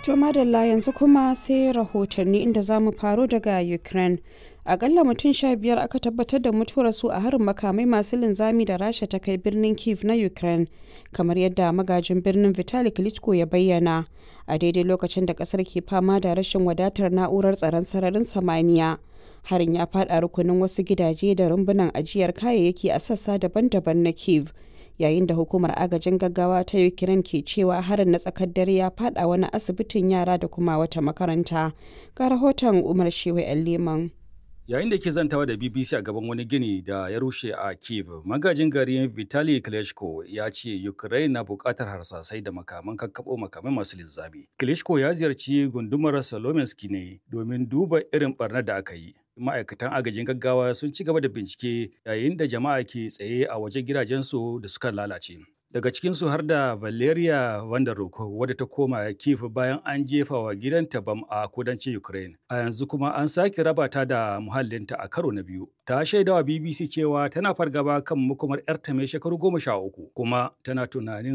To madalla yanzu kuma sai rahotanni inda za mu faro daga Ukraine. Akalla mutum sha biyar aka tabbatar da mutuwarsu a harin makamai masu linzami da Rasha ta kai birnin Kiev na Ukraine, kamar yadda magajin birnin Vitali Klitschko ya bayyana. A daidai lokacin da kasar ke fama da rashin wadatar na'urar tsaron sararin samaniya. Harin ya faɗa rukunin wasu gidaje da rumbunan ajiyar kayayyaki a sassa daban-daban na Kiev. yayin da hukumar agajin gaggawa ta ukraine ke cewa harin na tsakar dare ya fada wani asibitin yara da kuma wata makaranta ga rahoton umar shewa yan leman yayin da ke zantawa da bbc a gaban wani gini da ya rushe a kiev magajin gari vitali klitschko ya ce ukraine na bukatar harsasai da makaman kakkaɓo makamai masu linzami klitschko ya ziyarci gundumar salominski ne domin duba irin barnar da aka yi ma'aikatan agajin gaggawa sun ci gaba da bincike yayin da jama'a ke tsaye a wajen gidajensu da suka lalace. Daga cikinsu har da Valeria Vandaruk wadda ta koma Kiev bayan an jefa wa gidanta bam a kudancin Ukraine. A yanzu kuma an sake raba ta da muhallinta a karo na biyu. Ta shaidawa BBC cewa tana fargaba kan makomar 'yarta mai shekaru goma sha uku kuma tana tunanin